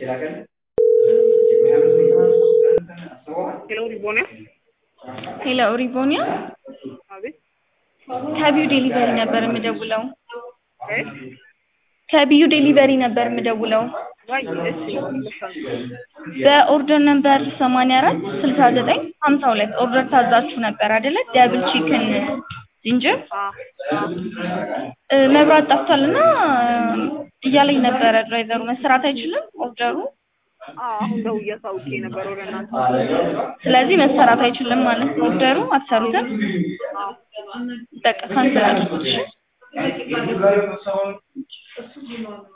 ሄሎ ሪቦኒያ ሄሎ ሪቦኒያ አቤት ከቢዩ ዴሊቨሪ ነበር የምደውለው። እ ከቢዩ ዴሊቨሪ ነበር የምደውለው። ዋይ እሺ ይመስላል በኦርደር ነምበር 84 69 52 ኦርደር ታዛችሁ ነበር አይደለ? ደብል ቺክን ጂንጀር አ አ እ፣ መብራት ጠፍቷልና እያለኝ ነበረ ድራይቨሩ መሰራት አይችልም ኦርደሩ። አ አሁን ደውዬ አሳውቄ ነበር ወደ እናንተ ስለዚህ መሰራት አይችልም ማለት ነው ኦርደሩ። አትሰሩትም? አ በቃ ካንሰል አድርጉት እሺ።